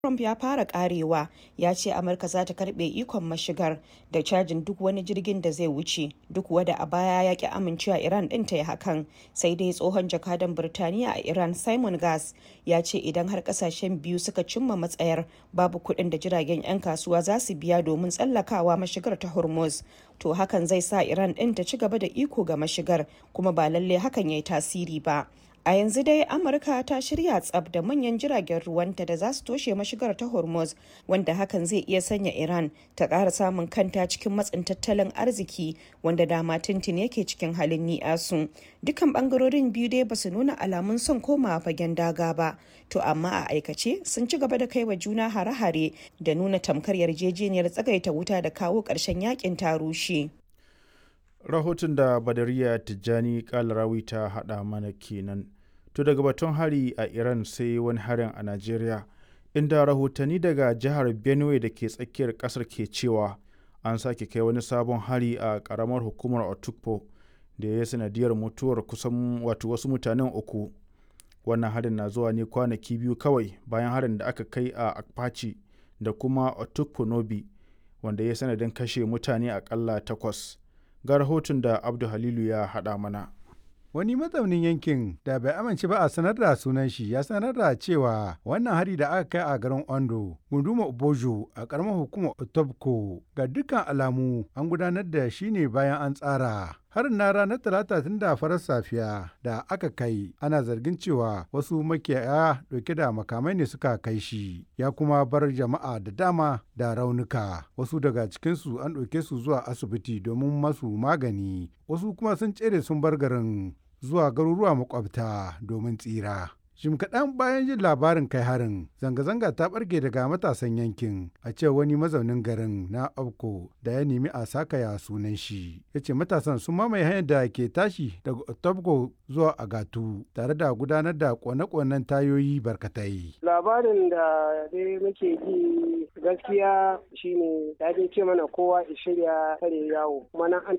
Trump ya fara karewa ya ce Amurka za ta karbe ikon mashigar da cajin duk wani jirgin da zai wuce duk wada a baya ya ki amincewa Iran din ta yi hakan sai dai tsohon jakadan Birtaniya a Iran Simon Gas ya ce idan har kasashen biyu suka cimma matsayar babu kuɗin da jiragen 'yan kasuwa za su biya domin tsallakawa mashigar ta Hormuz to hakan zai sa Iran din ta ci gaba da iko ga mashigar kuma ba lalle hakan ya yi tasiri ba. A yanzu dai Amurka ta shirya tsab da manyan jiragen ruwanta da za su toshe mashigar ta Hormuz wanda hakan zai iya sanya Iran ta ƙara samun kanta cikin matsin tattalin arziki wanda dama tuntun yake cikin halin ni'asu. Dukan bangarorin biyu dai ba su nuna alamun son komawa fagen daga ba, to amma a aikace sun ci gaba da kai wa juna hare-hare da nuna tamkar yarjejeniyar tsagaita wuta da kawo ƙarshen yakin ta rushe. rahoton da badariya tijjani kalarawi ta hada mana kenan to daga batun hari a iran sai wani harin a najeriya inda rahotanni daga jihar benue da ke tsakiyar kasar ke cewa an sake kai wani sabon hari a karamar hukumar otukpo da ya sanadiyar mutuwar kusan wato wasu mutanen uku wannan harin na zuwa ne kwanaki biyu kawai bayan harin da aka kai a akpachi da kuma otukpo nobi wanda ya sanadin kashe mutane akalla takwas ga rahoton da abdu halilu ya haɗa mana Wani mazaunin yankin da bai amince ba a sanar da sunan shi ya sanar da cewa wannan hari da aka kai a garin Ondo, gunduma Obojo a karamar hukumar Otobko ga dukkan alamu an gudanar da shi ne bayan an tsara. Harin na ranar talata tun da farar safiya da aka kai ana zargin cewa wasu makiyaya dauke da makamai ne suka kai shi ya kuma bar jama'a da dama da raunuka wasu daga cikinsu an ɗauke su zuwa asibiti domin masu magani wasu kuma sun tsere sun bar garin zuwa garuruwa makwabta domin tsira. Jim kaɗan bayan jin labarin kai harin, zanga-zanga ta ɓarke daga matasan yankin a ce wani mazaunin garin na Abko da ya nemi a sakaya sunan shi. Ya ce matasan sun mamaye hanyar da ke tashi daga Otobko zuwa Agatu tare da gudanar da kone-konen tayoyi barkatai. Labarin da dai muke ji gaskiya shine ya dai ce mana kowa ya shirya kare yawo kuma nan an